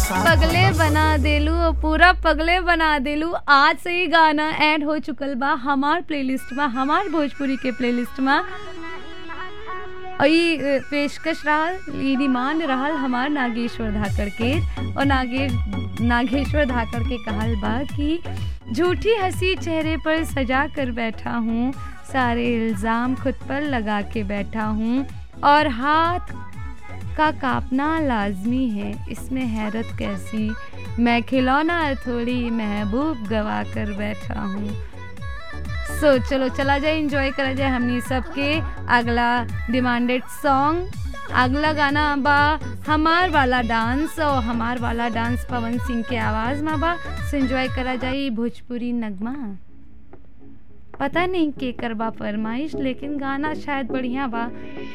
पगले बना देलू और पूरा पगले बना देलू आज से ही गाना ऐड हो चुकल बा हमार प्लेलिस्ट में हमार भोजपुरी के प्लेलिस्ट में और ई अ, पेशकश रहल ई डिमांड रहल हमार नागेश्वर धाकड़ के और नागे नागेश्वर धाकड़ के कहल बा कि झूठी हंसी चेहरे पर सजा कर बैठा हूँ सारे इल्ज़ाम खुद पर लगा के बैठा हूँ और हाथ का कांपना लाजमी है इसमें हैरत कैसी मैं खिलौना थोड़ी महबूब गवा कर बैठा हूँ सो चलो चला जाए इंजॉय करा जाए हमनी सबके अगला डिमांडेड सॉन्ग अगला गाना बा हमार वाला डांस और हमार वाला डांस पवन सिंह के आवाज़ में बा सो इंजॉय करा जाए भोजपुरी नगमा पता नहीं के करबा फरमाइश लेकिन गाना शायद बढ़िया बा